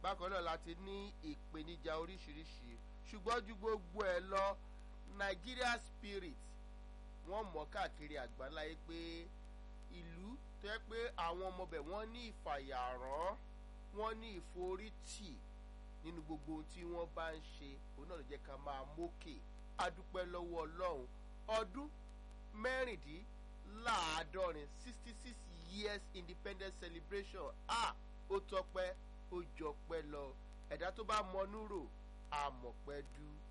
bákan náà láti ní ìpèníjà oríṣiríṣi ṣùgbọ́n ju gbogbo ẹ̀ lọ Nigeria spirit wọ́n mọ̀ káàkiri àgbáńláyé pé ìlú tó yẹ pé àwọn ọmọbẹ̀ wọ́n ní ìfàyàrán wọ́n ní ìforítì nínú gbogbo ohun tí wọ́n bá ń ṣe òun náà ló jẹ́ ká máa mókè adúpẹ́ lọ́wọ́ ọlọ́run ọdún mẹ́rìndínláàádọ́rin sixty six years independence celebration ah ó tọpẹ́ ó jọpẹ́ lọ ẹ̀dá tó bá mọnú rò àmọ̀pẹ́ dú